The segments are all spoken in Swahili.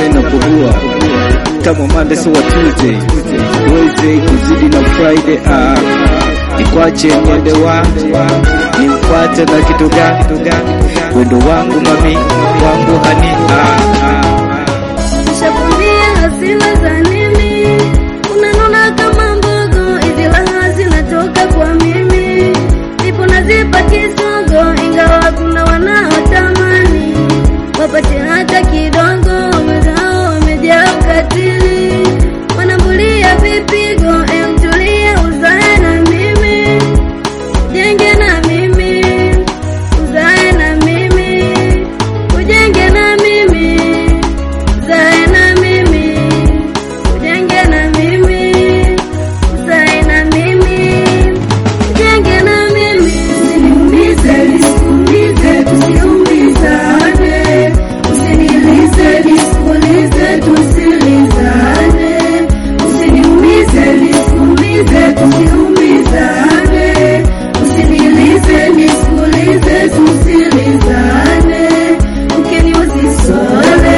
tena kukua kama Monday so Tuesday Wednesday kuzidi na Friday ah nikwache niende wa nimfuate na kitu gani wendo wangu mami wangu hani ah, ah, ah. Nishakwambia hasila za nini, unanona kama mbogo, hizi raha zinatoka kwa mimi, nipo nazipa kisogo, ingawa kuna wanaotamani wapate hata kidogo, wenzao wamejaa ukatili, wanambulia vipigo, emtulia uzae na mimi, ujenge na mimi, uzae na mimi, ujenge na mimi uzae na mimi, ujenge na mimi, uzae na mimi, ujenge na mimi. Usiniumize, nisikuumize, tusiumizane. Usinilize, nisikulize, tusilizane. Usiniumize, nisikuumize, tusiumizane. Usinilize, nisikulize, tusilizane. Ukiniuzisole,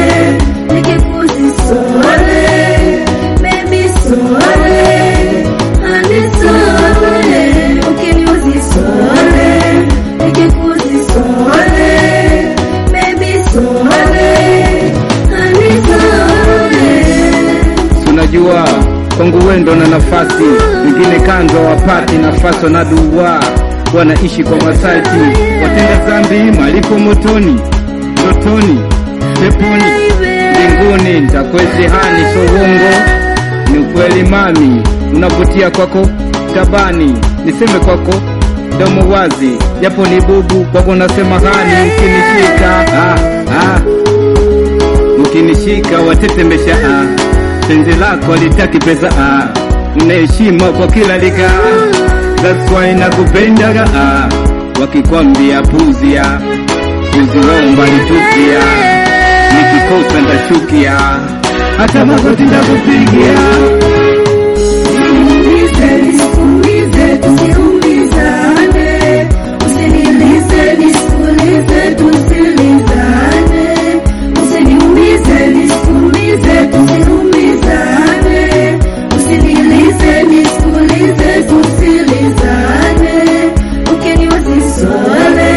nikikuzisole, baby sole, honey sole. Ukiniuzisole, nikikuzisole, baby sole, honey sole. tunajua kwangu wendo na nafasi wengine kanzo wapati nafasi wanadua wanaishi kwa masati watenda dhambi malipo motoni ndotoni peponi mbinguni ntakwezihani sowongo ni ukweli mami unavutia kwako tabani niseme kwako domo wazi japo ni bubu kwako nasema hani ukinishika ah, ah mkinishika watetembesha ah. penzi lako litaki pesa ah. una heshima kwa kila lika that's why nakupendaga ah. wakikwambia puzia uziomba litupia nikikosa ndachukia hata magoti ndakupigia Usiniumize, nisikuumize, tusiumizane. Usinilize, nisikulize, tusilizane. Usiniumize, nisikuumize, tusiumizane. Usinilize, nisikulize, tusilizane. Ukiniuzisole,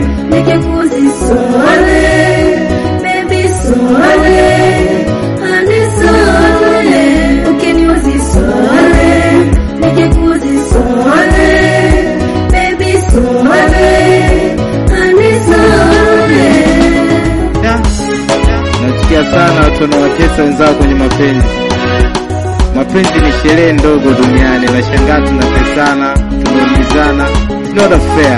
nikikuzisole, baby sole, honey sole. Ukiniuzisole, nikikuzisole, baby sole, honey sole. Da. Nachukia sana watu wanawatesa wenzao kwenye mapenzi. Mapenzi ni sherehe ndogo duniani, nashangaa tunatesana, tunaumizana. It's not fair.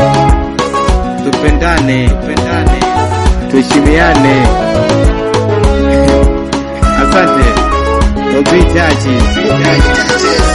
Tupendane, tupendane, tuheshimiane. Asante. Obi Jaji.